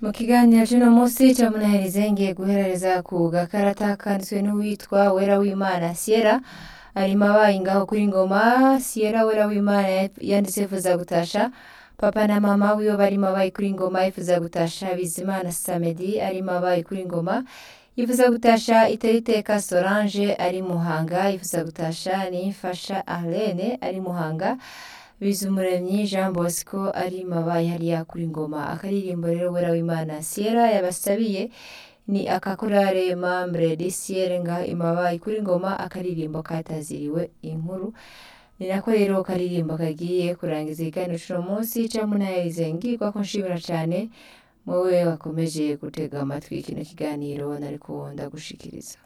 mu kiganiro cy'uno munsi cyamunahereza ngiye guhereza ku gakarata kanditswe n'uwitwa wera w'imana siyera arimo abaye ngaho kuri ngoma siyera wera w'imana yanditse yifuza gutasha papa na mama wiwe barimo abaye kuri ngoma yifuza gutasha bizimana samedi arimo abaye kuri ngoma yifuza gutasha iteriteka solange ari muhanga yifuza gutasha niyifasha arene ari muhanga bizumuremyi jean bosco ari mabaye hariya kuri ngoma akaririmbo rero wera w'imana siyera yabasabiye ni akakorare mambre de siyere nga imabaye kuri ngoma akaririmbo kataziriwe inkuru ni nako rero karirimbo kagiye kurangiza ikiganiro cy'uno munsi camunayeze ngirwa ko nshimira cyane muwe wakomeje gutega amatwi kino kiganiro nari kuwunda gushikiriza